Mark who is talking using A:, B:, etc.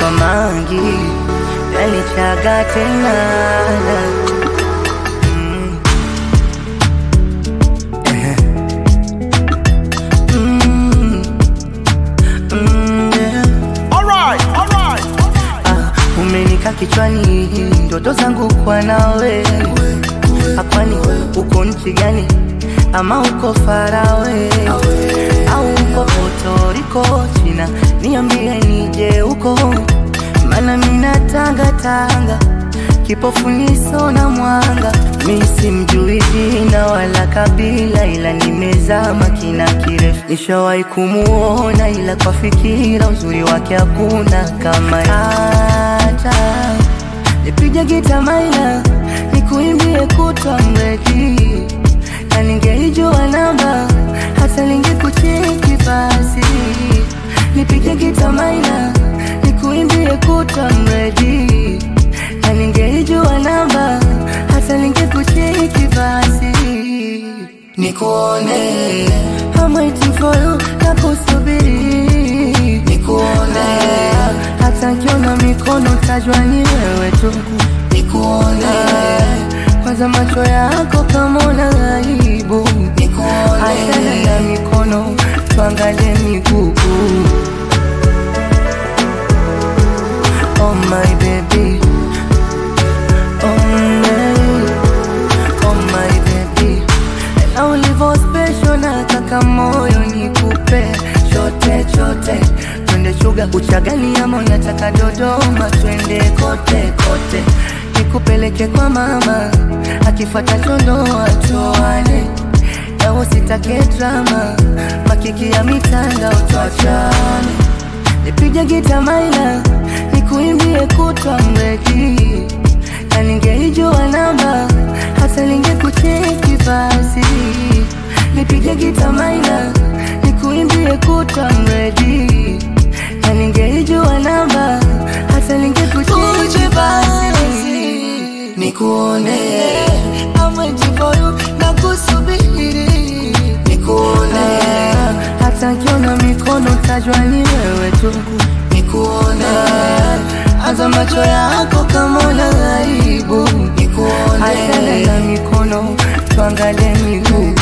A: kwa mangi yanichaga tena Mm. Eh. Mm. Mm, yeah.
B: Alright, alright.
A: Ah, umenika kichwani ndoto zangu kwa nawe akwani uko nchi gani ama uko farawe au uko Puerto China niambie nije huko mana mina tanga tanga kipofu niso na mwanga mi simjui jina wala kabila ila nimezama kina kirefu nishawahi kumuona ila kwa fikira uzuri wake hakuna kama hata nipige gita maina nikuimbie kutwa mredi na ningeijua namba hata ningekucheki basi nipige gita maina nikuimbie kutwa mredi na ningeijua namba hata ningekucheki basi nikuone I'm waiting for you na kusubiri nikuone hata nkiona mikono tajwa ni wewe tu nikuone kwanza macho yako kama una aibu nikuone achana na mikono tuangalie miguu Oh my baby Oh my Oh my baby Na ulivo special na kaka moyo nikupe chote chote twende chuga uchagani ama unataka Dodoma twende kote kote nikupeleke kwa mama akifata chondo atoane na usitake drama makiki ya mitandao tuachane nipige gita maina nikuimbie kutwa mredi na ningeijua namba hata ningekucheki basi nipige gita maina nikuimbie kutwa mredi na ningeijua namba hata ningekucheki basi nikuone amwejivoyu na kusubiri nikuone hata nkiona mikono tajwa ni wewe tu nikuone anza macho yako kama una aibu nikuone achana na mikono tuangalie miguu